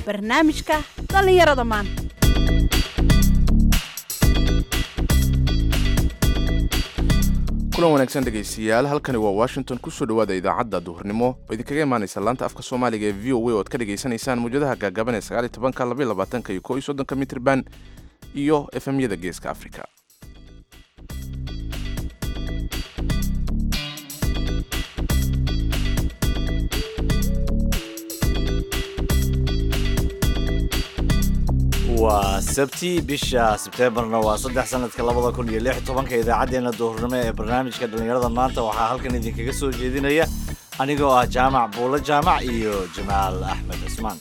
barnaamijka dhallinyarada maanta kulan wanaagsan dhegaystayaal halkani waa washington kusoo dhawaada idaacadda duhurnimo oo idinkaga imaanaysa laanta afka soomaaliga ee v o a oad ka dhagaysanaysaan mawjadaha gaagaban ee sagaaliy tobanka labaiy labaatanka iyo ko iyo soddonka mitrban iyo efemyada geeska africa waa sabti bisha sebteembarna waa saddex sanadka labada kun iyo lix tobanka idaacaddeenna duhurnimo ee barnaamijka dhallinyarada maanta waxaa halkan idinkaga soo jeedinaya anigoo ah jaamac buulo jaamac iyo jamaal axmed cismaan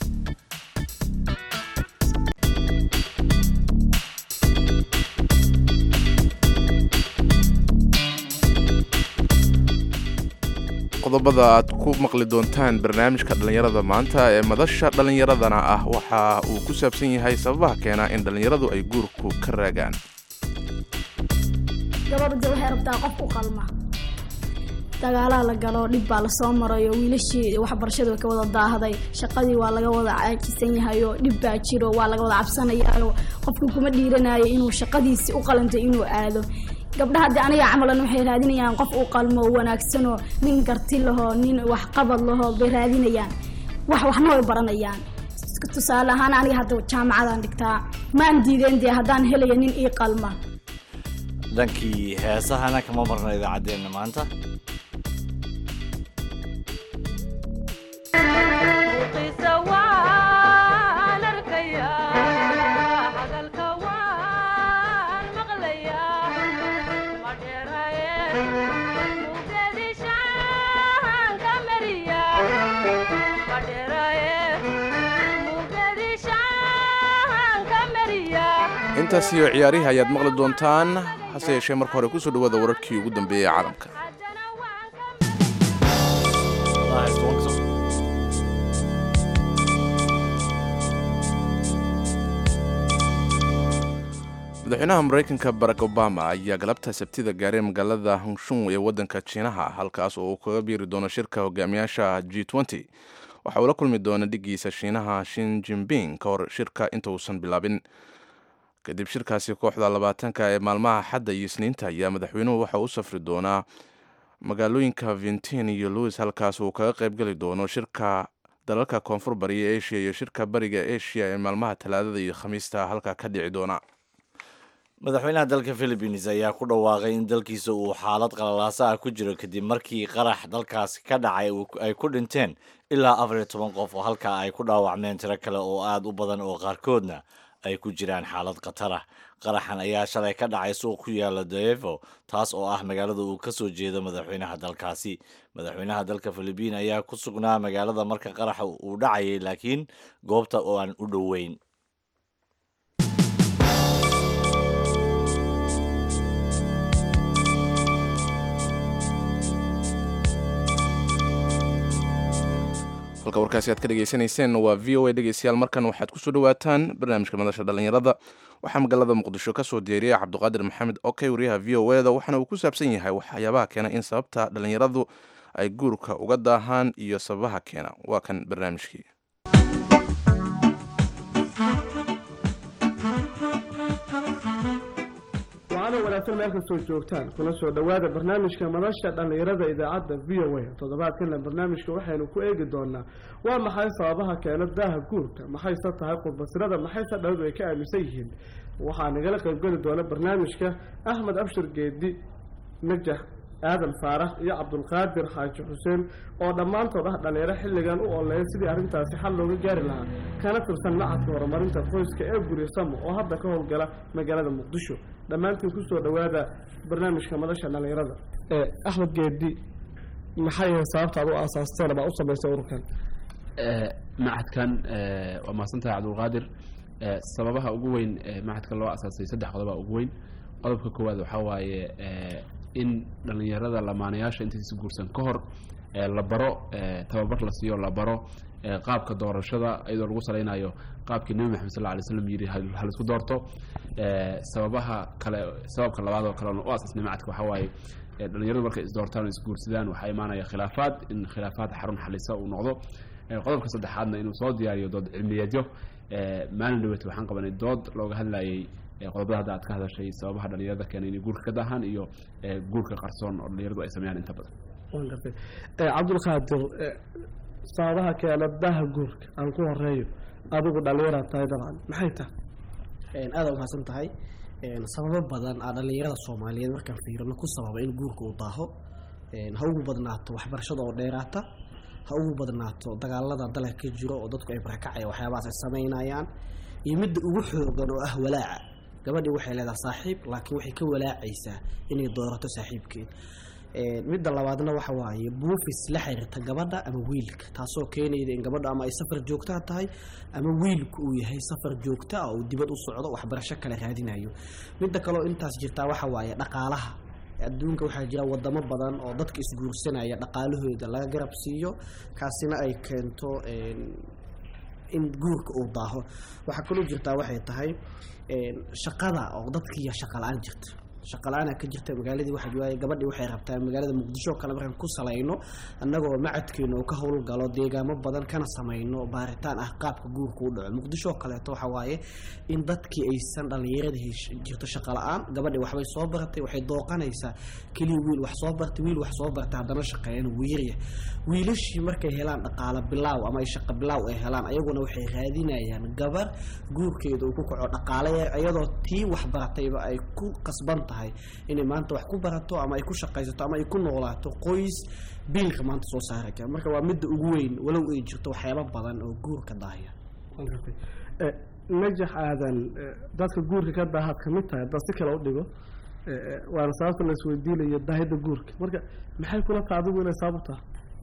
qodobada aad ku maqli doontaan barnaamijka dhallinyarada maanta ee madasha dhallinyaradana ah waxa uu ku saabsan yahay sababaha keena in dhallinyaradu ay guurku ka raagaan gabadha waxay rabtaa qof u qalma dagaalaa la galo dhib baa lasoo marayo wiilashii waxbarashadu way ka wada daahday shaqadii waa laga wada caajisan yahayo dhib baa jiro waa laga wada cabsanayayo qofku kuma dhiiranayo inuu shaqadiisi u qalantay inuu aado gabdhaha haddii aniga camalan waxay raadinayaan qof u qalmo wanaagsanoo nin garti lahoo nin waxqabad lahoo bay raadinayaan wax waxna way baranayaan tusaale ahaan aniga hadda jaamacadaan dhigtaa maan diideen dee haddaan helayo nin ii qalma dhankii heesahana kama marna idaacaddeenna maanta intaas iyo ciyaarihii ayaad maqli doontaan hase yeeshee marka hore kusoo dhawaada wararkii ugu dambeeyey ee caalamka madaxweynaha maraykanka barack obama ayaa galabta sabtida gaaray magaalada hongshung ee waddanka jiinaha halkaas oo uu kaga biiri doono shirka hogaamiyaasha g waxa uu la kulmi doona dhigiisa shiinaha shin jimping ka hor shirka inta uusan bilaabin kadib shirkaasi kooxda labaatanka ee maalmaha xadda iyo isniinta ayaa madaxweynuhu waxa u safri doonaa magaalooyinka vintin iyo louis halkaas uu kaga qaybgeli doono shirka dalalka koonfur bariya asia iyo shirka bariga asia ee maalmaha talaadada iyo khamiista halka ka dhici doona madaxweynaha dalka philippines ayaa ku dhawaaqay in dalkiisa uu xaalad qalalaasa ah ku jiro kadib markii qarax dalkaasi ka dhacay ay ku dhinteen ilaa afar iyo toban qof oo halkaa ay ku dhaawacmeen tiro kale oo aada u badan oo qaarkoodna ay ku jiraan xaalad khatar ah qaraxan ayaa shalay ka dhacay suuq ku yaala daevo taas oo ah magaalada uu ka soo jeedo madaxweynaha dalkaasi madaxweynaha dalka philibiin ayaa ku sugnaa magaalada marka qaraxa uu dhacayay laakiin goobta oo aan u dhoweyn halka warkaasi aad ka dhegaysanayseen waa v o a dhegeystayaal markan waxaad kusoo dhawaataan barnaamijka madasha dhallinyarada waxaa magaalada muqdisho ka soo diyaariyay cabdiqaadir maxamed okey wariyaha v o eda waxaana uu ku saabsan yahay waxyaabaha keena in sababta dhallinyaradu ay guurka uga daahaan iyo sababaha keena waa kan barnaamijkii waana wanaagsan meel kastoo joogtaan kuna soo dhowaada barnaamijka madasha dhallinyarada idaacadda v o a toddobaadkana barnaamijka waxaynu ku eegi doonaa waa maxay sababaha keena daaha guurka maxayse tahay qurbasirada maxayse dhaladu ay ka aaminsan yihiin waxaa nagala qaybgeli doona barnaamijka axmed abshir geedi najax aadan faarax iyo cabdulqaadir xaaji xuseen oo dhammaantood ah dhallinyaro xilligan u oleeya sidii arrintaasi xal looga gaari lahaa kana tirsan macadka horumarinta qoyska ee guryasamo oo hadda ka howlgala magaalada muqdisho dhammaantiin kusoo dhowaada barnaamijka madasha dhallinyarada axmed geedi maxay yahay sababta ad u aasaasteen ama u samaysay ururkan macadkan waa mahadsantahay cabdulqaadir sababaha ugu weyn macadka loo asaasay saddex qodoba ugu weyn qodobka koowaad waxaa waaye in dhallinyarada lamaanayaasha intaysa guursan ka hor la baro tababar la siiyo la baro qaabka doorashada iyadoo lagu salaynayo qaabkii nebi maxamed sal lay slam yidhi halaisku doorto sababaha kale sababka labaad oo kale u asaasnay macadka waxaa waaye dhalinyaradu markay isdoortaan oo isguursadaan waxaa imaanaya khilaafaad in khilaafaad xarun xalisa uu noqdo Eh, qodobka saddexaadna inuu soo diyaariyo dood cilmiyeedyo Eh, maalin dhaweyta waxaan qabanay dood looga hadlayay eh, qodobada hadda aad ka hadashay sababaha dhalinyarada keenay inay guurka ka daahaan iyo eh, guurka qarsoon oo dhalinyaradu ay sameeyaan inta badan waan gartay Eh, cabdulqaadir eh, sababaha keena daha guurka aan ku horeeyo adigu dhallinyaraad tahay dabcan maxay tahay aada umahadsan tahay sababo badan aa dhallinyarada soomaaliyeed markaan fiirino ku sababa in guurka uu daaho ha ugu badnaato waxbarashada oo dheeraata ha ugu badnaato dagaalada dalka ka jiro oo dadku ay barakacaya waxyaabahaas ay samaynayaan iyo midda ugu xoogan oo ah walaaca gabadhii waxay leedahay saaxiib laakiin waxay ka walaacaysaa inay doorato saaxiibkeed midda labaadna waxa waaye buufis la xiriirta gabadha ama wiilka taasoo keenayda in gabadha ama ay safar joogtaa tahay ama wiilku uu yahay safar joogta ah oo dibad u socdo waxbarasho kale raadinayo midda kaleo intaas jirtaa waxa waaye dhaqaalaha adduunka waxaa jira wadamo badan oo dadka isguursanaya dhaqaalahooda laga garab siiyo kaasina ay keento in guurka uu daaho waxaa kaloo jirtaa waxay tahay shaqada oo dadkiiya shaqa la-aan jirta shaqa la-aana ka jirta magaaladii waxa waaye gabadhii waxay rabtaa magaalada muqdisho kale markaan ku salayno annagoo macadkeena uu ka howlgalo deegaamo badan kana samayno baaritaan ah qaabka guurka u dhaco muqdisho kaleeto waxa waaye in dadkii aysan dhallinyarada hesh- jirto shaqa la-aan gabadhii waxbay soo baratay waxay dooqanaysaa keliya wiil wax soo bartay wiil wax soo bartay haddana shaqeeyana wuu yaryahay wiilashii markay helaan dhaqaalo bilaaw ama ay shaqo bilaaw ay helaan ayaguna waxay raadinayaan gabar guurkeeda uu ku kaco dhaqaale yar iyadoo tii wax baratayba ay ku qasban tahay inay maanta wax ku barato ama ay ku shaqaysato ama ay ku noolaato qoys biilka maanta soo saari kara marka waa midda ugu weyn walow ay jirto waxyaabo badan oo guurka daahya waan gartay Eh, najax aadan eh, dadka guurka ka daahaad ka mid tahay haddaad si kale u dhigo eh, eh, waana sababta la isweydiinayo daahida guurka marka maxay kula tahay adigu inay sabab tahay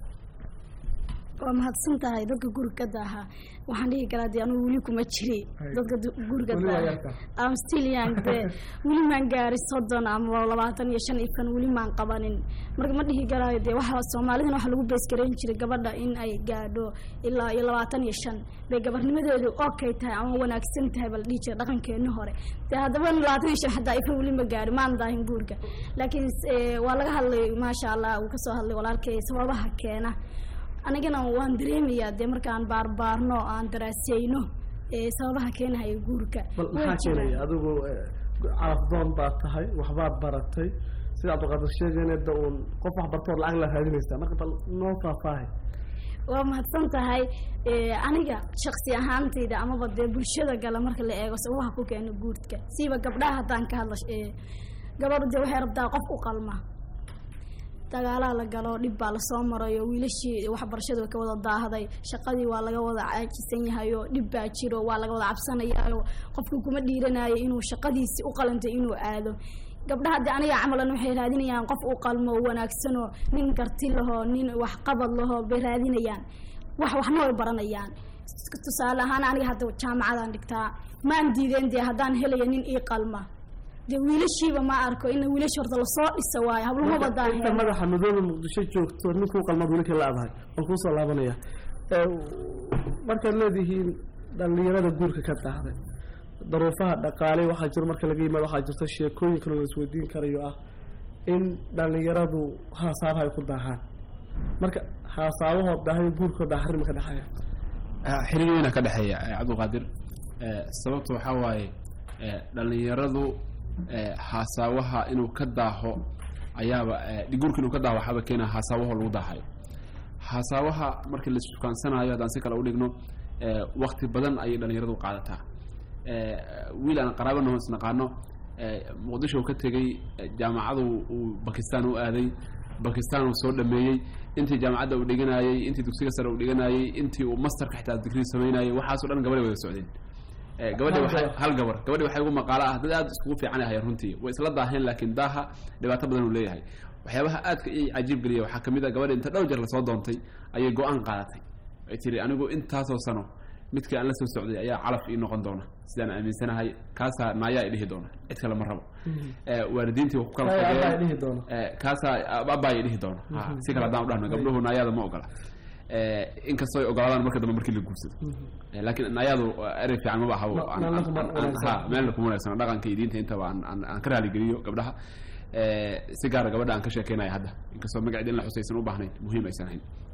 waa mahadsan tahay dadka guriga ka daaha waxaan dhihi karaa dee anugu weli kuma jiri dadka du- guriga Weli waa daaha yartaa. am still young dee weli maan gaari soddon ama labaatan iyo shan ifkan weli maan qabanin marka ma dhihi karaayo dee waxa soomaalidana waxa lagu beesgareyn jiray gabadha in ay gaadho ilaa iyo labaatan iyo shan bay gabarnimadeedu okay tahay ama wanaagsan tahay baa la dhihi jiray dhaqankeeni hore dee haddaba labaatan iyo shan xataa ifka weli ma gaari maan daahin guurka laakiin eh, waa laga hadlay maasha allah uu kasoo hadlay walaalkay sababaha keena anigana waan dareemayaa dee markaan baarbaarno aan daraaseyno ee sababaha keenahaya guurka bal Way maxaa jiraan. keenaya adigu eh, carafdoon baad tahay waxbaad baratay sida cabdiqaadir sheegayna da uun qof wax bartood lacag la raadinaysaa marka bal noo faahfaahay waa mahadsan tahay ee, aniga shaksi ahaantayda amaba dee bulshada gala marka la eego sababaha ku keena guurka siiba gabdhaha haddaan ka hadla ee, gabadhu dee waxay rabtaa qof u qalma dagaalaa la galo dhib baa lasoo marayo wiilashii waxbarashada way ka wada daahday shaqadii waa laga wada caajisan yahayo dhib baa jiro waa laga wada cabsanayayo qofku kuma dhiiranayo inuu shaqadiisi u qalantay inuu aado gabdhaha de aniga camalan waxay raadinayaan qof u qalmo oo wanaagsanoo nin karti lahoo nin waxqabad lahoo bay raadinayaan wax waxna way baranayaan tusaale ahaan aniga hadda jaamacadaan dhigtaa maan diideen dee haddaan helaya nin ii qalma dee wiilashiiba ma arko in wiilashi horta lasoo dhisa waayo hablumaba inta daaheen madaxa madooba muqdisho joogto ninkuu qalmaad weli ka laadahay waan kuusoo laabanaya Eh, markaad leedihiin dhallinyarada guurka ka daahday daruufaha dhaqaale waxaa jiro marka laga yimaado waxaa jirta sheekooyin kale la isweydiin karayo ah in dhallinyaradu haasaabaha ay ku daahaan marka haasaabahood daahay guurkood daa xarima ka dhexeeya Ah, xiriir weyna ka dhexeeya eh, cabdulqaadir Eh, sababta waxaa waaye eh, dhallinyaradu eh, haasaawaha inuu ka daaho ayaaba eh, guurka inuu ka daaho waxaaba keena haasaawaho lagu daahayo haasaawaha markii la isfukaansanayo haddaan si kale u dhigno eh, wakti badan ayay dhallinyaradu qaadataa Eh, wiil aan qaraabanaho isnaqaano eh, muqdisho uu ka tegey eh, jaamacadu uu bakistan u aaday bakistan uu soo dhameeyey intii jaamacadda uu dhiganayey intii dugsiga sare uu dhiganayey intii uu masterka xitaa digrii samaynayey waxaasoo dhan gabadhay wada socdeen Eh, gabadhi Hal waxay gabar. hal gabar gabadhi waxay ugu maqaalo ah dad aad iskugu fiican ay hayeen runtii way isla daaheen laakiin daaha dhibaato badan uu leeyahay waxyaabaha aadka ii cajiib geliya waxaa ka mid a gabadhi inta dhowr jeer lasoo doontay ayay go-aan qaadatay ay tiri anigu intaasoo sano midkii aan la soo socday ayaa calaf ii noqon doona sidaan aaminsanahay kaasaa naayaa i dhihi doona cid kale ma rabo Eh, waalidiintii waa ku kala Ay, fogeen. abbaa i dhihi doona. Eh, kaasaa abbaa i dhihi doona Ha, si kale haddaan u dhahno gabdhuhu naayaada ma ogola Eh, inkastoo ay ogolaadaan marka dambe markii la guursado Eh, laakiin naayaadu eh, erey fiican maba ahabo Ma- aan- meelna aan- kuma aan- wanaagsan. ha, meelna kuma wanaagsan dhaqanka iyo diinta intaba aan- aan aan ka raaligeliyo gabdhaha Eh, si gaara gabadha aan ka sheekeynaya hadda inkastoo magaceeda in la xusaysan u baahnayn muhiim aysan ahayn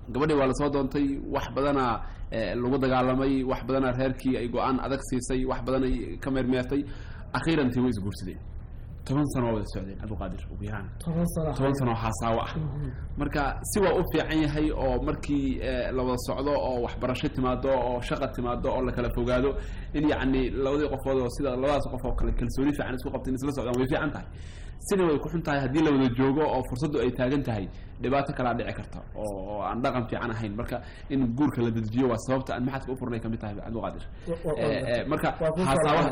gabadhii waa lasoo doontay wax badana lagu dagaalamay wax badana reerkii ay go-aan adag siisay wax badan ay ka meermeertay akhiirantii way isguursadeen toban sano waa wada socdeen cabdiqaadir ugu yaraan toban sano toban sano oo xasaawo ah marka si waa u fiican yahay oo markii la wada socdo oo waxbarasho timaado oo shaqa timaado oo la kala fogaado in yacni labadii qofood oo sida labadaas qof oo kale kalsooni fiican isku qabta in isla socdaan way fiican tahay sina way ku xun tahay haddii la wada joogo oo fursaddu ay taagan tahay dhibaato kalaa dhici karta oo oo aan dhaqan fiican ahayn marka in guurka la dedejiyo waa sababta aan maxadka u furnay kamid tahay cabdiqaadir marka xasaawaha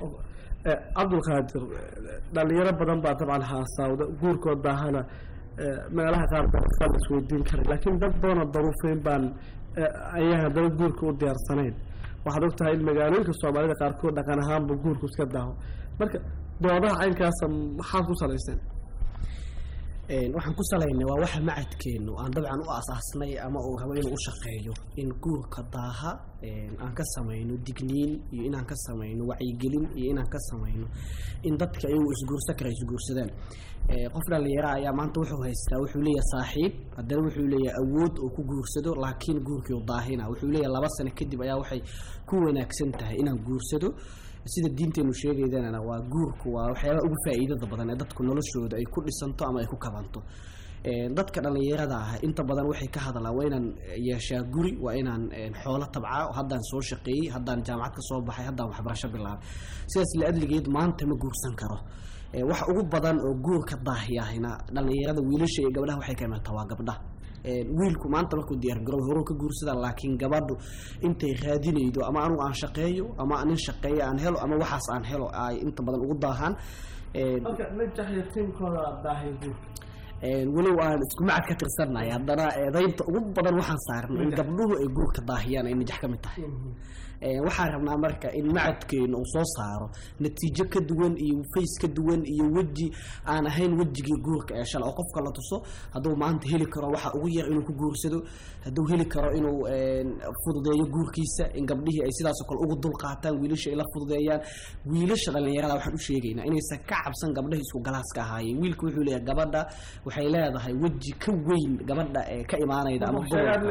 cabdulqaadir dhalinyaro badan baa dabcan haasaawda guurkood baahana meelaha qaar baa la isweydiin karay laakiin dad badanoo daruufeyn baan ayaan haddana guurka u diyaarsanayn waxaad og tahay in magaalooyinka soomaalida qaarkood dhaqan ahaanba guurku iska daaho marka doodaha caynkaasa maxaad ku salayseen waxaan ku salaynay waa waxa macadkeenu aan dabcan u asaasnay ama uu rabo inuu u shaqeeyo in guurka daaha aan ka samayno digniin iyo inaan ka samayno wacyigelin iyo inaan ka samayno in dadka iyagu isguursan kara isguursadaan qof dhalinyara ayaa maanta wuxuu haystaa wuxuu leeyahay saaxiib haddana wuxuu leeyahay awood oo ku guursado laakiin guurkii u daahina wuxuu leeyahay laba sano kadib ayaa waxay ku wanaagsan tahay inaan guursado sida diinteenu sheegaydana waa guurku waa waxyaabaha ugu faa'iidada badan ee dadku noloshooda ay ku dhisanto ama ay ku kabanto dadka dhallinyarada ah inta badan waxay ka hadlaan waa inaan yeeshaa guri waa inaan xoolo tabcaa haddaan soo shaqeeyey haddaan jaamacad ka soo baxay haddaan waxbarasho bilaabay sidaas la adligeed maanta ma guursan karo waxa ugu badan oo guurka daahiyahina dhallinyarada wiilasha iyo gabdhaha waxay ka imaantaa waa gabdhaha wiilku maanta markuu diyaargaro horuu ka guursadaa laakiin gabadhu intay raadinaydo ama anugu aan shaqeeyo ama nin shaqeeyo aan helo ama waxaas aan helo ay inta badan ugu daahaan marka najax iyo tiimkooda daahay guurka walow aan isku macad ka tirsanay haddana eedaynta ugu badan waxaan saarnay in gabdhuhu ay guurka daahiyaan ay najax ka mid tahay waxaan rabnaa marka in macadkeena uu soo saaro natiijo ka duwan iyo fays ka duwan iyo weji aan ahayn wejigii guurka ee shala oo qofka la tuso hadduu maanta heli karo waxa ugu yar inuu ku guursado hadduu heli karo inuu fududeeyo guurkiisa in gabdhihii ay sidaasoo kale ugu dul qaataan wiilasha ay la fududeeyaan wiilasha dhallinyarada waxaan u sheegaynaa inaysan ka cabsan gabdhaha isku galaaska ahaayeen wiilka wuxuu leeyahay gabadha waxay leedahay weji ka weyn gabadha ee ka imaanayda ama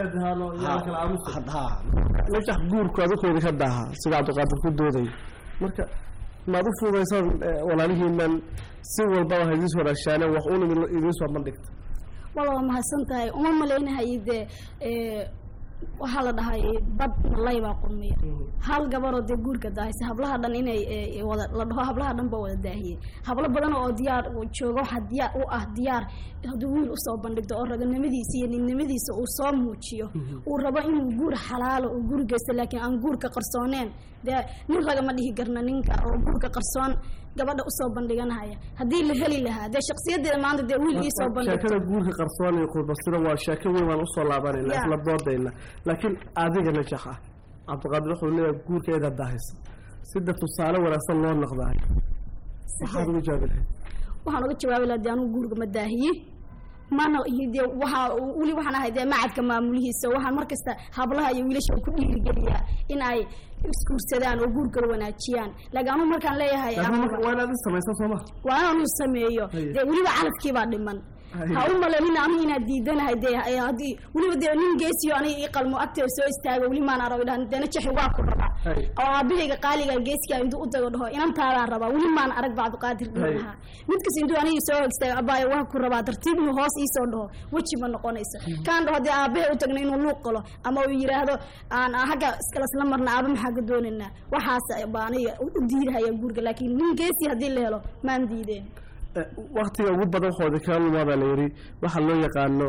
najax guurku adukooda ka daaha sida cabdiqaadir ku dooday marka maad u fuudaysaan walaalihiinan si walbaba ha idiin wadaashaane wax un idiin soo bandhigta wala waa mahadsan tahay uma malaynahay dee waxaa la dhahay bad malay baa qurmiya hal gabaroo dee guurka daahaysa hablaha dhan inay wada la dhaho hablaha dhan ba wada daahiyey hablo badan oo diyaar jooga waxaa diyaar u ah diyaar hadduu wiil usoo bandhigto oo raganimadiisa iyo ninnimadiisa uu soo muujiyo uu rabo inuu guur xalaalo uu guur geysto laakiin aan guurka qarsooneen dee nin ragama dhihi karna ninka oo guurka qarsoon gabadha usoo bandhiganahaya haddii la heli lahaa dee shaksiyadeeda maanta dee wiil iisoo bandhigto sheekada guurka qarsoon iyo qurbasida waa sheeko weyn waan usoo laabanayna isla doodayna laakiin adiga najax ah cabdiqaadir wuxuu leeyahay guurka eeda daahaysa sida tusaale wanaagsan loo noqdaay waxaad ugu jawaabi lahayd waxaan uga jawaabi lahaa dee anugu guurga ma daahiye mana dee waxaa weli waxaan ahay dee macadka maamulihiisa waxaan markasta hablaha iyo wiilasha ku dhiirigeliyaa in ay isguursadaan oo guurkala wanaajiyaan laakiin anugu markaan leeyahay waa inaad is samaysa sooma waa inaan sameeyo dee weliba calafkiibaa dhiman ha u malanin anigu inaad diidanahay dee haddii weliba dee nin geesiyo aniga ii qalmo agteeda soo istaago weli maan arag dhahan deena jaxi waa ku rabaa oo aabahayga qaaliga geeskiga intuu u dago dhaho inantaadaan rabaa weli maan arag bacdiqaadir dhihi lahaa mid kas intuu aniga soo hog istaago abaayo waa ku rabaa tartiib inuu hoos iisoo dhaho weji ma noqonayso kaan dhaho dee aabahay u tagna inuu luuq qalo ama uu yidhaahdo aan hagga iskalasla marna aaba maxaa ka doonaynaa waxaas baa aniga u diidahaya guurga laakiin nin geesi haddii la helo maan diideen waktiga ugu badan waxooda kala lumaada la yidhi waxaa loo yaqaano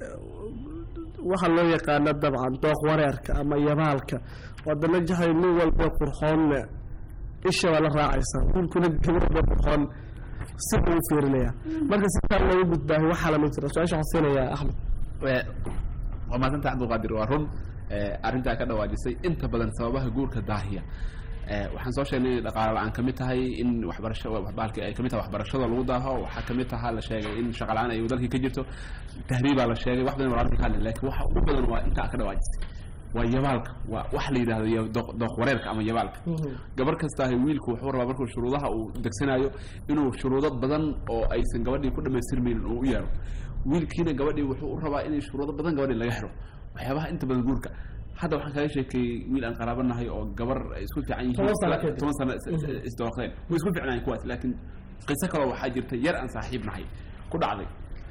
waxaa loo yaqaano dabcan dooq wareerka ama yabaalka wadana jahay nin walba qurxoonne isha baa la raacaysa wiilkuna gabadha qurxoon si buu u fiirinaya marka si kaa loogu gudbaahay waxaa lamid jira su-aasha waxaan siinayaa axmed waa maasanta cabdulqaadir waa run arrintaa ka dhawaajisay inta badan sababaha guurka daahiya waxaan soo sheegnay inay dhaqaale la-aan ka mid tahay in waxbarasho baalki ay kamid tahay waxbarashada lagu daaho waxaa kamid tahaa la sheegay in shaqa la-aan ay dalkii ka jirto tahriibaa la sheegay wax badan walaalka ka hadlay lakin waxa ugu badan waa intaa ka dhawaajisay waa yabaalka waa wax la yidhahdo dooq wareerka ama yabaalka gabar kastaahay wiilku wuxuu rabaa markuu shuruudaha uu degsanayo inuu shuruudo badan oo aysan gabadhii ku dhamaystirmaynin uu u yeero wiilkiina gabadhii wuxuu u rabaa inay shuruudo badan gabadhii laga xiro waxyaabaha inta badan guurka hadda waxaan kaga sheekeeyey wiil aan qaraabanahay oo gabar ay isku fiican yihiin Toban sano kadib. toban sano is- is- isdooqdeen way isku fiicnaayeen kuwaas laakiin qiso kaloo waxaa jirta yar aan saaxiib nahay ku dhacday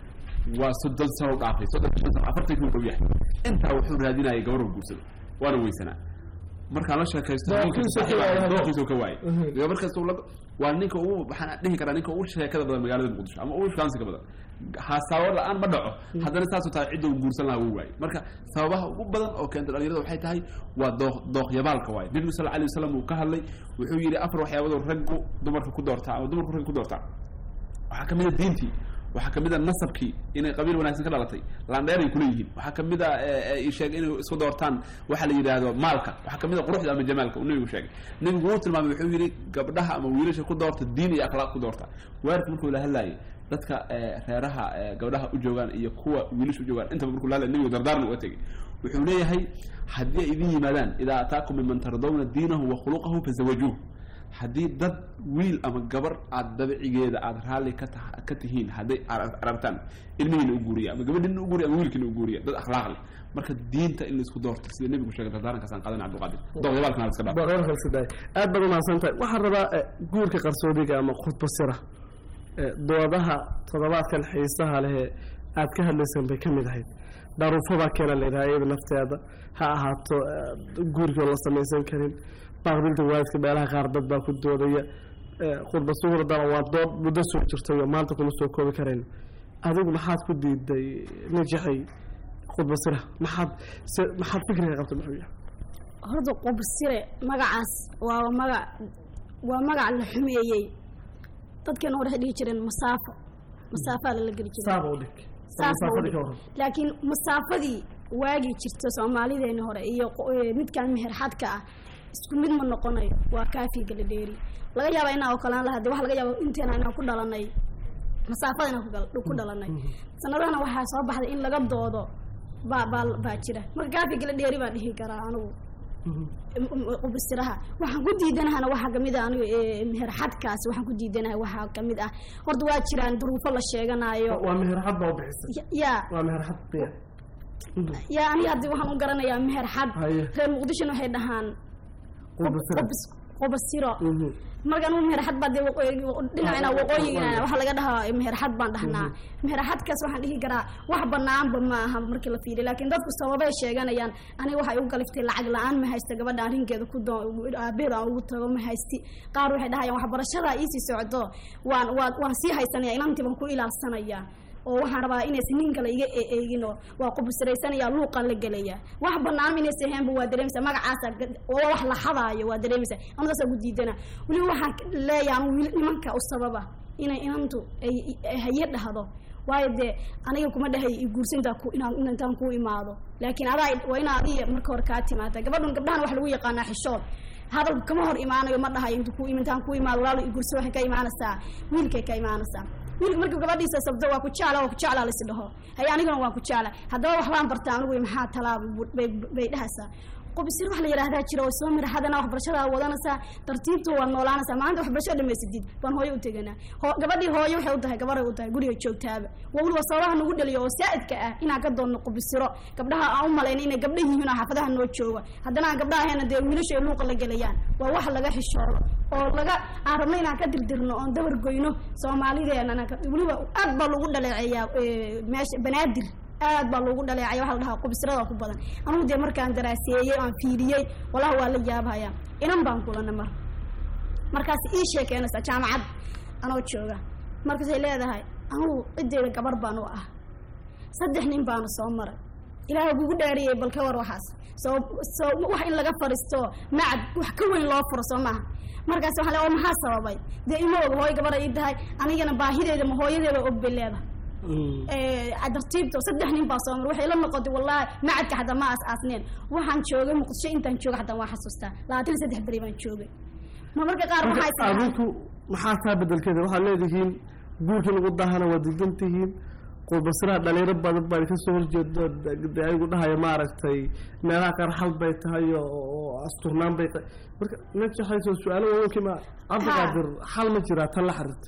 waa soddon sano u dhaafay soddon shan sano afartan kuu dhow yahay intaa wuxuu raadinayay gabar uu guursado waana weysanaa markaan la sheekaysto Dooqiisa ninkiisa ka waayay. saaxiib ah, dooqiisa ka waayay Mhm. gabar kasta uu la- waa ninka ugu waxaan dhihi karaa ninka ugu sheekada badan magaalada muqdisho ama ugu shukaansiga badan haasaabo la-aan ma dhaco haddana saasuu tahay cidda uu guursan lahaa wuu waayay marka sababaha ugu badan oo keenta dhalinyarada waxay tahay waa dooq dooqyabaalka waaye nebigu sal alay wasalam uu ka hadlay wuxuu yidhi afar waxyaabadoo raggu dumarka ku doortaa ama dumarku ragga ku doortaa waxaa ka mid a diintii waxaa ka mid a nasabkii inay qabiil wanaagsan ka dhalatay laandheer ay kuleeyihiin waxaa ka mid a e, e, sheegay inay isku doortaan waxa la yidhaahdo maalka waxaa ka mid a quruxda ama jamaalka uu nebigu sheegay nebigu wuu tilmaamay wuxuu yidhi gabdhaha ama wiilasha ku doorta diin iyo akhlaaq ku doorta waalidka markuu la hadlaayay dadka e, reeraha e, gabdhaha u joogaan iyo kuwa wiilasha u joogaan intaba markuu la hadlay nebigu dardaarna uga tegay wuxuu leeyahay haddii ay idin yimaadaan idaa ataakum miman tardawna diinahu wa khuluqahu fazawajuuh haddii dad wiil ama gabar aada dabicigeeda aada raalli ka ta ka tihiin hadday ar- aragtaan ilmihiina u guuriya ama gabadhiina u guuriya ama wiilkiina u guuriya dad akhlaaq leh marka diinta in laisku doorto sida nebigu sheegay dardaarankaasaan qaadan cabdulqaadir dooqyabaalkana la iska dhaaf boqol kalsi daay aad baad umahadsan tahay waxaan rabaa eh, guurka qarsoodiga ama khudba sira eh, doodaha toddobaadkan xiisaha leh ee aad ka hadlaysaan bay ka mid ahayd daruufada keena leedahay iyada nafteeda ha ahaato eh, guurkii oo la samaysan karin baaqdinta waalidka meelaha qaar dad baa ku doodaya eh, khudba suhurdana waa dood muddo soo jirtay oo maanta kuma soo koobi karayn adigu maxaad ku diiday najaxay khudba sira maxaad se- maxaad fikriga qabta muxuu yahay horta qubsire magacaas waa magac waa magac la xumeeyey dadkeena hore waxay dhihi jireen masaafo masaafaa lala geli jiray saaba u dhig Saas masaafadii baa ka u waran dhig. laakiin masaafadii waagii jirta soomaalideeni hore iyo qo- ee, midkan meherxadka ah isku mid ma noqonayo waa kaafii gala dheeri laga yaaba inaa okolaan lahaa de waxa laga yaaba inteena inaan ku dhalanay masaafada inaan ku gal- ku dhalanay sanadahana waxaa soo baxday in laga doodo baa baa baa jira marka kaafii gala dheeri baan dhihi karaa anigu qubisiraha waxaan ku diidanahana waxaa kamid ah aniga ee, meherxadkaasi waxaan ku diidanahay waxaa kamid ah horta waa jiraan duruufo la sheeganayo waa meherxad baa u bixisay Ya- yaa waa meherxad biya yaa aniga haddi waxaan u garanayaa meherxad Haye. reer muqdishona waxay dhahaan Qubasiro. qubis- qubasiro Mhm. marka anigu meherxad baa dee waqooyi- dhinacina waqooyigana waxaa laga dhahaa meherxad baan dhahnaa meherxadkaas waxaan dhihi karaa wax banaanba ma aha markii la fiiriyo laakiin dadku sababay sheeganayaan aniga waxay u galiftay lacag la-aan ma haysta gabadha arrinkeeda ku doo aabeed aan ugu tago ma haysti qaar waxay dhahayaan waxbarashada iisii socdo waan waan waan sii haysanaya inantii baan ku ilaalsanaya oo waxaan rabaa inaysan nin kale iga e- eegin oo waa qubusiraysanaya luuqaan la gelaya wax banaan inaysan ahaynba waa dareemaysaa magacaasa ga- oo wax la xadaayo waa dareemaysaa anugaasaa ku diidana weliba waxaan k- leeyahay anu wiil nimanka u sababa inay inantu ay ay haye dhahdo waayo dee aniga kuma dhahay i guursantaa ku inaan in- intaan ku imaado laakiin adaa waa inaa adiga marka hore kaa timaata gabadhan gabdhahan wax lagu yaqaanaa xishood hadal kama hor imaanayo ma dhahayo intu ku intaan ku imaado walaalo i gurso waxay ka imaanaysaa wiilkay ka imaanaysaa wiilka markuu gabadhiisa sabto waa ku jecla waa ku jeclaa lais dhaho haye anigana waan ku jecla haddaba waxbaan bartaa anigu maxaa talaaba bay bay dhahaysaa qubisir wax la yidhaahdaa jira oo soo miraxadana waxbarashadaa wadanaysaa tartiibtu waa noolaanaysaa maalinta waxbarashada dhamaysadid baan hooyo u teganaa Hoo- gabadhii hooyo waxay u tahay gabaray u tahay guriga joogtaaba waa weliba sababaha nagu dhaliyo oo saa'idka ah inaan ka doonno qubisiro gabdhaha aan u malayna inay gabdha yihiin oo xaafadaha noo jooga haddana aan gabdhaha ahayna dee wiilasha ay luuqa la gelayaan waa wax laga xishoodo oo laga aan rabno inaan ka dirdirno oon dabar goyno soomaalideena weliba aad baa lagu dhaleeceeyaa ee, meesha banaadir aad baa loogu dhaleecaya waxa la dhahaa qubisirada ku badan anugu dee markaan daraaseeyey aan fiiriyey wallahi waa la yaabhaya inan baan kulana mar markaas ii sheekeenaysaa jaamacad anoo jooga markaasay leedahay anugu ciddeyda gabar baan u ah saddex nin baanu soo maray ilaahay kugu dhaariyey bal ka war waxaas soo soo wax in laga fariisto macad wax ka weyn loo furo soo maaha markaas waxaa le oo maxaa sababay dee ima og hooyo gabar ay ii tahay anigana baahideeda ma hooyadeeda og bay leedahay tartiibto saddex nin baa soo mar waxay la noqotay wallahi macadka xataa ma aas aasneen waxaan joogay muqdisho intaan jooga xataa waan xasuustaa labaatan iyo saddex beri baan joogay ma marka qaar waxaa is adinku maxaa taa bedelkeeda waxaad leedihiin guurkii lagu dahana waa diidan tihiin qulbasiraha dhalinyaro badan baa ka soo horjeeda de ayagu dhahaya maaragtay meelaha qaar xal bay tahay oo oo asturnaan bay tahay marka najaxayso su-aalo waawenkii ma cabdiqaadir xal ma jiraa tan la xiriirta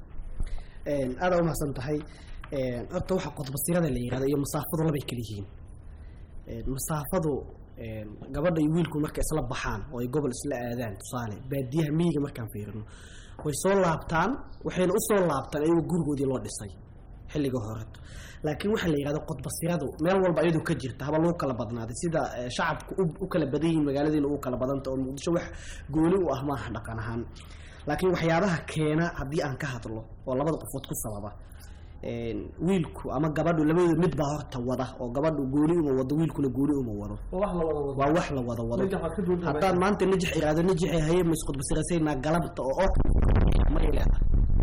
aada umahadsan tahay horta waxa qodbasirada la yihahdo iyo masaafadu labay kala yihiin Een, masaafadu een, gabadha iyo wiilku markay isla baxaan oo ay gobol isla aadaan tusaale baadiyaha miyiga markaan fiirino way soo laabtaan waxayna usoo laabtaan iyagoo gurigoodii loo dhisay xilliga hore laakiin waxaa la yidhahdo qodbasiradu meel walba iyadu ka jirta haba lagu kala badnaaday sida eh, shacabku u- u kala badan yihiin magaaladiina ugu kala badanta oo muqdisho wax gooni u ah maaha dhaqan ahaan laakiin waxyaabaha keena haddii aan ka hadlo oo labada qofood ku sababa een, wiilku ama gabadhu labadooda mid baa horta wada oo gabadhu gooni uma wado wiilkuna gooni uma wado waa wax la wada wado waa wax la wada wado Najax waad ka duwan tahay. haddaan maanta najax iraado najaxay haye maisqudbasirasaynaa galabta oo oo may leedahay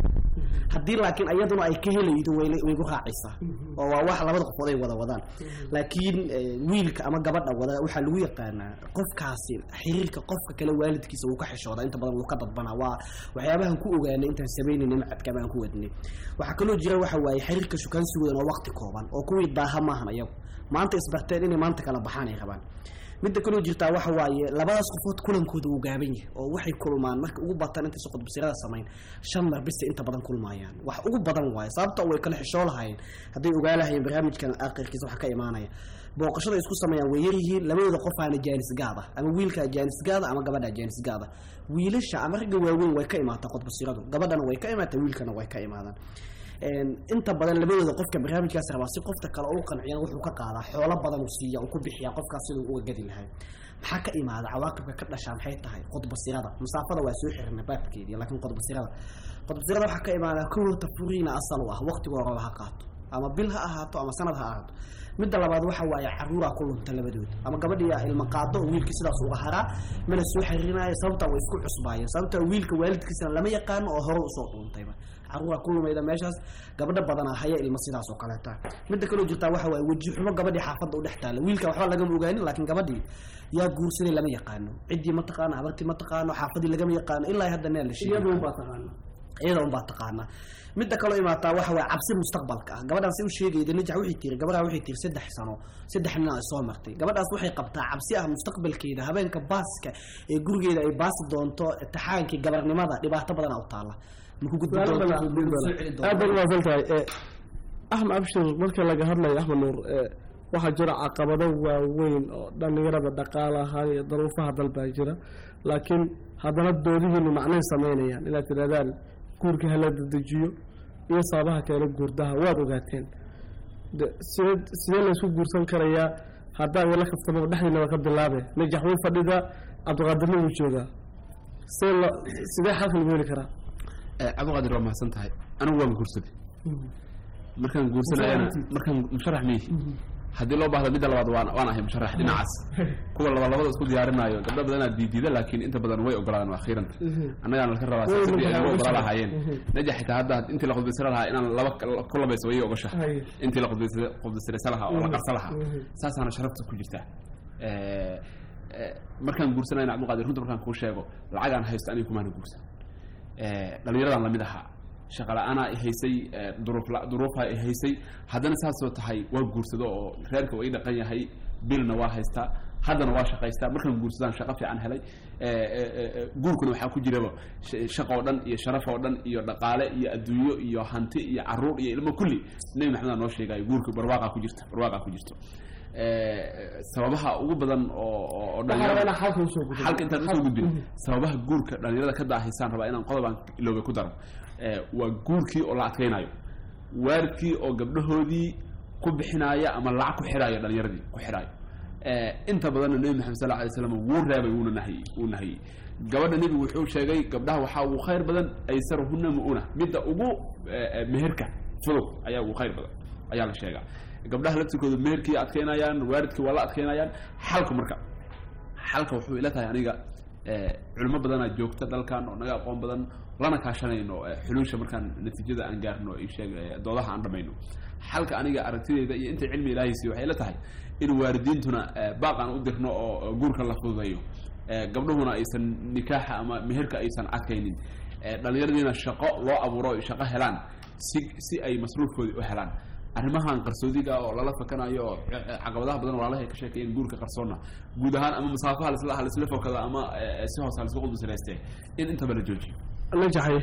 haddii laakiin ayaduna ay ka helaydo way way gu raacaysaa oo waa wax labada qofood ay wada wadaan laakiin eh, wiilka ama gabadha wada waxaa lagu yaqaanaa qofkaasi xiriirka qofka kale waalidkiisa wuu ka xishoodaa inta badan wuu ka dadbanaa waa waxyaabahan ku ogaanay intaan samaynayna macadka baan ku wadnay waxaa kaloo jira waxa waaye xiriirka shukaansigoodan waa waqti kooban oo kuwii daaha maahan ayagu maanta isbarteen inay maanta kala baxaan ay rabaan midda kaloo jirtaa waxa waaye labadaas qofood kulankooda uu gaaban yahay oo waxay kulmaan marka ugu bataan intaysa qudbasirada samayn shan mar bisa inta badan kulmaayaan wax ugu badan waaye sababta way kala xishoo lahayeen hadday ogaa lahayeen barnaamijkan aakhirkiisa waxa ka imaanaya booqashada ay isku sameeyaan way yaryihiin labadooda qofaana jaanis gaada ama wiilkaa jaanis gaada ama gabadhaa jaanis gaada wiilasha ama ragga waaweyn way ka imaataa qodbasiradu gabadhana way ka imaataa wiilkana way ka imaadaan Een, inta badan labadooda qofka barnaamijkaas rabaa si qofta kale u qanciyana wuxuu ka qaadaa xoolo badan uu siiya uu ku bixiyaa qofkaas siduu uga gadi lahay maxaa ka imaada cawaaqibka ka dhashaa maxay tahay qodbasirada masaafada waa soo xirna baabkeedii laakiin qodbasirada qodbasirada waxaa ka imaada kowta furiina asal u ah waqtiga horeba ha qaato ama bil ha ahaato ama sanad ha ahaato midda labaad waxa waaye caruuraa ku lunta labadooda ama gabadhiya ilma qaado oo wiilkii sidaas uga haraa mana soo xiriirinaayo sababtaa way isku cusbaayeen sababtaa wiilka waalidkiisana lama yaqaano oo hore usoo dhuuntayba caruuraa ku lumayda meeshaas gabadho badanaa haya ilma sidaas oo kaleeta midda kaloo jirtaa waxa waaye weji xumo gabadhii xaafadda u dhex taalla wiilka waxba lagama ogaanin laakiin gabadhii yaa guursaday lama yaqaano ciddii ma taqaano habartii ma taqaano xaafadii lagama yaqaano ilaa hadda neel la sheegay iyadu unbaa taqaana iyada unbaa taqaana midda kaloo imaataa waxa waaye cabsi mustaqbalka ah gabadhaan si u sheegayda najax waxay tiri gabadhaa waxay tiri saddex sano saddex nin ay soo martay gabadhaas waxay qabtaa cabsi ah mustaqbalkeeda habeenka baaska ee gurigeeda ay baasi doonto taxaankii gabarnimada dhibaato badan u taala maku gudbi Su'aalo doontaa badan maku aan soo weydiin celi doonaa. aad baad doontaa umahadsan tahay Eh, axmed abshir marka laga hadlayo axmed nuur eh, waxaa jira caqabado waaweyn oo dhallinyarada dhaqaale ahaan iyo daruufaha dalbaa jira laakiin haddana doodihiinu macnay samaynayaan inaad tidhahdaan guurka hala dedejiyo iyo sababaha keena guurdaha waad ogaateen de sidee sidee laysku guursan karayaa haddaa wala kaftamo dhexdiinaba ka bilaabe najax wuu fadhidaa cabdiqaadirna wuu joogaa sidee lo sidee xalka lagu heli karaa Eh, cabdiqaadir waa mahadsan tahay anigu waan guursaday markaan guursanayana markaan musharax miyi haddii loo baahdo midda labaad waan waan ahay musharax dhinacaas kuwa laba labada isku diyaarinayo gabdho badanaa diidiida laakiin inta badan way ogolaadeen waa akhiiran annagaan laka rabaa Way sidii ay ogolaadeen. ogola lahaayeen najax xitaa hadda intii la khudbaysira lahaa inaan laba ka- ku labayso way ogosha Haye. intii la khudbays- khudbaysiraysa lahaa oo la qarsa lahaa Mhm. saasaana sharafta ku jirtaa Eh, eh, markaan guursanayna cabdiqaadir runta markaan kuu sheego lacagaan haysto aniga kumaana guursan Eh, dhallinyaradan lamid ahaa shaqa la-aanaa i haysay eh, duruuf la- duruufaa i haysay haddana saasoo tahay waa guursado oo reerka waa ii dhaqan yahay bilna waa haystaa haddana waa shaqaystaa markaan guursadaan shaqo fiican helay Eh, eh, eh, eh, guurkuna waxaa ku jiraba sh- shaqo oo dhan iyo sharaf oo dhan iyo dhaqaale iyo adduunyo iyo hanti iyo caruur iyo ilmo kulli nebi maxamed aa noo sheegayo guurka barwaaqaa ku jirta barwaaqaa ku jirto Eh, sababaha ugu badan oo oo- oo waxaa dhalinyarada- rabaa inaan xalka usoo gudbo xalka intaan usoo gudbin sababaha guurka dhalinyarada ka daahaysaan rabaa inaan qodobaan iloobe ku daro Eh, waa guurkii oo la adkaynayo waalidkii oo gabdhahoodii ku bixinaaya ama lacag ku xidhaayo dhalinyaradii ku xidhaayo Eh, inta badanna nebi maxamed sal alay slam wuu reebay wuuna nahiyey wuu nahiyey gabadha nebigu wuxuu sheegay gabdhaha waxaa ugu khayr badan aysaruhuna mu'una midda ugu eh, eh, meherka fudud ayaa ugu khayr badan ayaa la sheegaa gabdhaha laftirkooda meherkii adkaynayaan waalidkii waa la adkaynayaan xalka marka xalka wuxuu ila tahay aniga eh, culimo badanaa joogta dalkan oo naga aqoon badan lana kaashanayno eh, xuluusha markaan natiijada aan gaarno iyo sheeg eh, doodaha aan dhamayno xalka aniga aragtideeda iyo inta cilmi ilaahay siiyo waxay ila tahay in waalidiintuna eh, baaq aan u dirno oo oo guurka la fududeeyo Eh, gabdhuhuna aysan nikaaxa ama meherka aysan adkaynin Eh, dhallinyaradiina shaqo loo abuuro ay shaqo helaan si si ay masruufkoodii u helaan arrimahan qarsoodiga oo lala fakanayo oo eh, eh, caqabadaha badan walaalaha ay ka sheekeeyeen guurka qarsoonna guud ahaan ama masaafaha lasla halisla fokada ama eh, si hoose halisla qudbisiraystee in intaba la joojiyo najaxay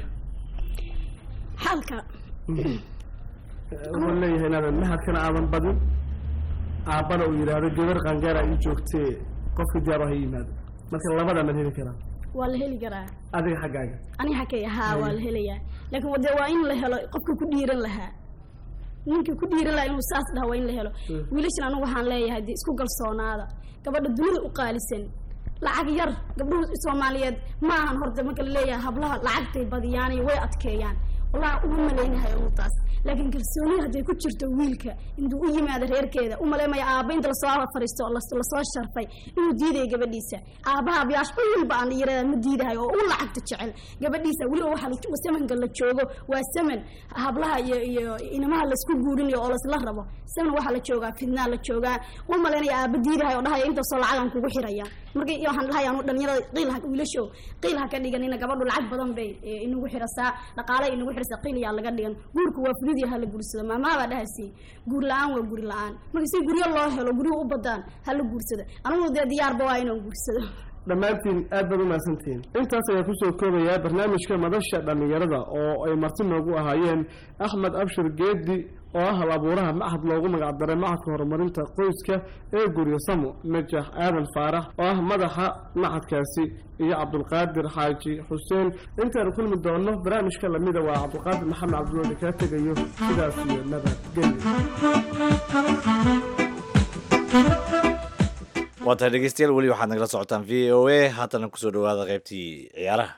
xalka wuxuu leeyahay inaadan mahadkana aadan badin aabbana uu yidhaahdo gabar qangaara ii joogtee qofka diyaar ha yimaado marka labada ma heli karaa waa la heli karaa adiga xaggaaga aniga xakay ahaa waa la helayaa laakiin wade waa in la helo qofka ku dhiiran lahaa ninka ku dhiiran lahaa inuu saas dhaha waa in la helo wiilashan anigu waxaan leeyahay dee isku galsoonaada gabadha dunida u qaalisan lacag yar gabdhuhu soomaaliyeed ma ahan horta marka la leeyahay hablaha lacagtay badiyaan iyo way adkeeyaan wallahi uma malaynahay anu taas laakiin kalsoonida hadday ku jirto wiilka intuu u yimaado reerkeeda u maleymaya aabba inta lasoo fariisto oo las- lasoo sharfay inuu diidaya gabadhiisa aabbaha abiyaash u walba aan yaradaa ma diidahay oo u lacagta jecel gabadhiisa weliba waxa la- samanka la joogo waa saman hablaha iyo iyo inamaha laisku guurinayo oo laisla rabo saman waxaa la joogaa fidnaa la joogaa u malaynaya aabba diidahay oo dhahaya intaasoo lacagan kugu xiraya marka iyo waxaan dhahay anu dhalinyarada qiil ha wiilashow qiil ha ka dhiganina gabadhu lacag badan bay eh, inagu xirasaa dhaqaale inagu xirasaa qiil yaa laga dhigan guurku waa fudud yaha la guursado maamaha baa dhahaysi guur la-aan waa guri la-aan marka si guryo loo helo guryuhu u badaan ha la guursado anigu dee diyaarba waa inaan guursado dhammaantiin aad baad u mahadsantihiin intaas ayaa kusoo koobayaa barnaamijka madasha dhallinyarada oo ay marti noogu ahaayeen axmed abshir geedi oo ah hal abuuraha machad loogu magacdaray machadka horumarinta qoyska ee guryasamo najax aadan faarax oo ah madaxa machadkaasi iyo cabdulqaadir xaaji xuseen intaanu kulmi doono barnaamijka lamida waa cabdulqaadir maxamed cabdiloodi kaa tegayo sidaas iyo nabadgelyo waa tahay dhegeystayaal weli waxaad nagala socotaan v o a haatana kusoo dhawaada qaybtii ciyaaraha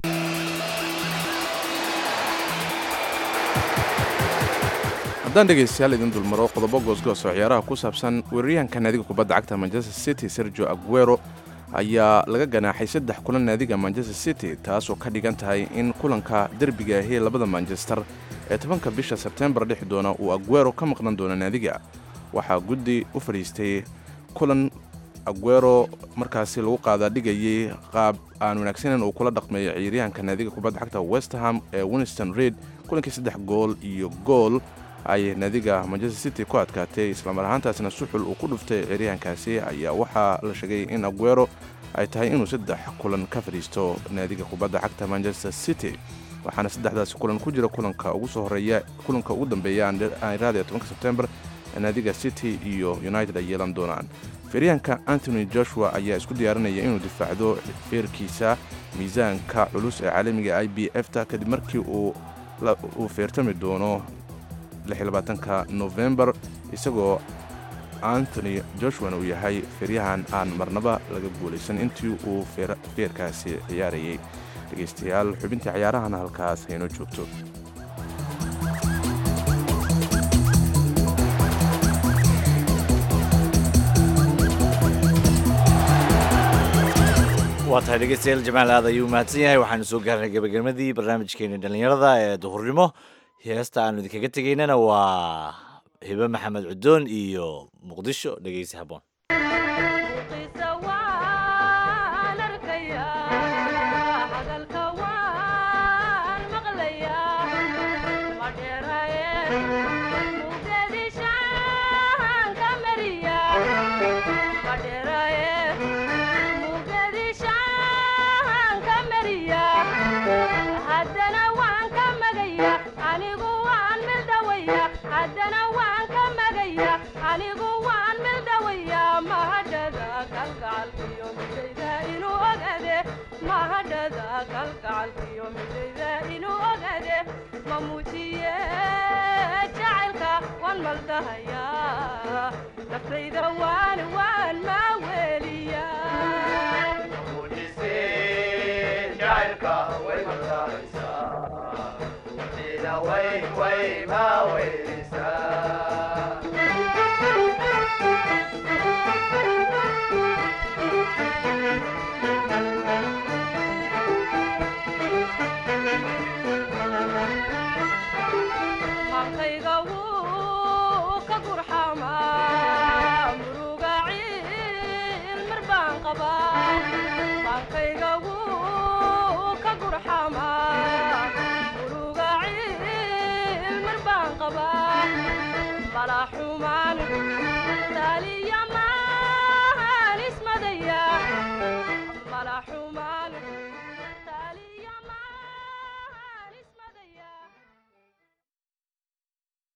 haddaan dhegaystayaal idin dulmaro qodobo goosgoos oo ciyaaraha ku saabsan weeraryahanka naadiga kubadda cagta manchester city sergio aguero ayaa laga ganaaxay saddex kulan naadiga manchester city taasoo ka dhigan tahay in kulanka derbiga ahee labada manchester ee tobanka bisha sebtembar dhexi doona uu aguero ka maqnan doono naadiga waxaa guddi u fadhiistay kulan aguero markaasi lagu qaadaa dhigayay qaab aan wanaagsaneyn uu kula dhaqmeeyo ciyaaryahanka naadiga kubadda cagta westerham ee winston reid kulankii saddex gool iyo gool ay naadiga manchester city ku adkaatay islamar ahaantaasna suxul uu ku dhuftay ciyaaryahankaasi ayaa waxaa la sheegay in aguero ay tahay inuu saddex kulan ka fadhiisto naadiga kubadda cagta manchester city waxaana saddexdaasi kulan ku jira kulanka ugu soo horeeya kulanka ugu dambeeya aaniraada tobanka sebtembar naadiga city iyo united ay yeelan doonaan feeryahanka antony joshua ayaa isku diyaarinaya inuu difaacdo feerkiisa miisaanka culus ee caalamiga i b f ta kadib markii uu uu feertami doono ka novembar isagoo antony joshuana uu yahay feeryahan aan marnaba laga guulaysan intii uu feerkaasi ciyaarayay dhegaystayaal xubintii ciyaarahana halkaas haynoo joogto waa tahay dhegeystayaal jamaal aad ayuu mahadsan yahay waxaanu soo gaarnay gebagamadii barnaamijkeeni dhallinyarada ee duhurnimo heesta aanu idinkaga tegaynana waa hibe maxamed cudoon iyo muqdisho dhegeysi haboon xumaan taaliya ma